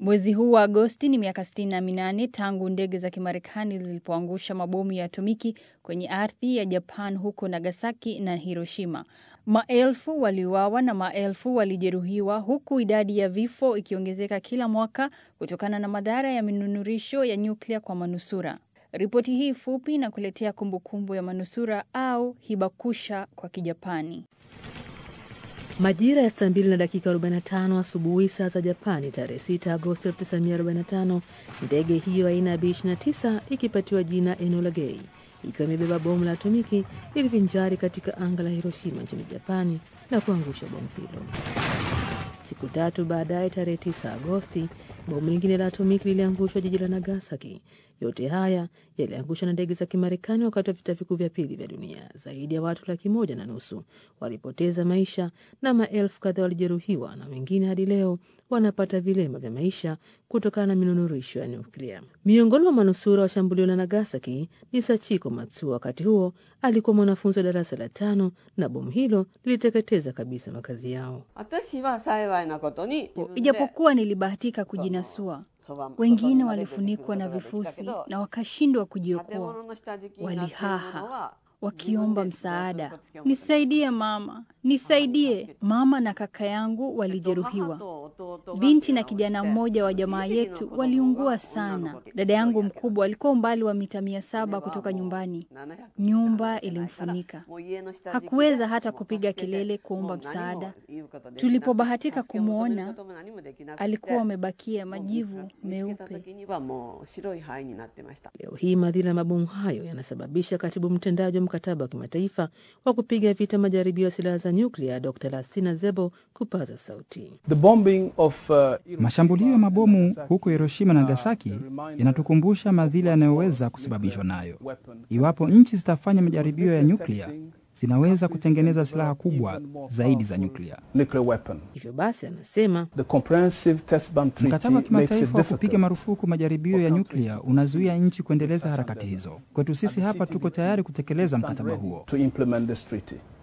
Mwezi huu wa Agosti ni miaka 68 tangu ndege za Kimarekani zilipoangusha mabomu ya atomiki kwenye ardhi ya Japan huko Nagasaki na Hiroshima. Maelfu waliuawa na maelfu walijeruhiwa huku idadi ya vifo ikiongezeka kila mwaka kutokana na madhara ya minunurisho ya nyuklia kwa manusura. Ripoti hii fupi na kuletea kumbukumbu ya manusura au hibakusha kwa Kijapani. Majira ya saa mbili na dakika 45 asubuhi saa za Japani tarehe 6 Agosti 1945, ndege hiyo aina ya B29 ikipatiwa jina Enola Gay ikiwa imebeba bomu la atomiki ilivinjari katika anga la Hiroshima nchini Japani na kuangusha bomu hilo. Siku tatu baadaye, tarehe 9 Agosti, bomu lingine la atomiki liliangushwa jiji la Nagasaki. Yote haya yaliangushwa na ndege za Kimarekani wakati wa vita vikuu vya pili vya dunia. Zaidi ya watu laki moja na nusu walipoteza maisha na maelfu kadhaa walijeruhiwa, na wengine hadi leo wanapata vilema vya maisha kutokana na minunurisho ya nyuklia. Miongoni mwa manusura wa shambulio la Nagasaki ni Sachiko Matsuo. Wakati huo alikuwa mwanafunzi wa darasa la tano na bomu hilo liliteketeza kabisa makazi yao. Ijapokuwa nilibahatika kujinasua, wengine walifunikwa na vifusi na wakashindwa kujiokoa. Walihaha wakiomba msaada, nisaidie mama, nisaidie. Mama na kaka yangu walijeruhiwa. Binti na kijana mmoja wa jamaa yetu waliungua sana. Dada yangu mkubwa alikuwa umbali wa mita mia saba kutoka nyumbani. Nyumba ilimfunika, hakuweza hata kupiga kelele kuomba msaada. Tulipobahatika kumwona, alikuwa amebakia majivu meupe. Leo hii madhila ya mabomu hayo yanasababisha katibu mtendaji wa mkataba wa kimataifa wa kupiga vita majaribio ya silaha za nyuklia Dr Lasina Zebo kupaza sauti. The bombing of, uh, Mashambulio ya mabomu huko Hiroshima na Nagasaki yanatukumbusha madhila yanayoweza kusababishwa nayo. Iwapo nchi zitafanya majaribio ya nyuklia, zinaweza kutengeneza silaha kubwa zaidi za nyuklia. nuclear weapon. Hivyo basi, anasema The comprehensive test ban treaty Mkataba wa makes it kimataifa wa kupiga difficult marufuku majaribio ya nyuklia unazuia nchi kuendeleza harakati hizo. Kwetu sisi hapa tuko tayari kutekeleza mkataba huo. to implement this treaty.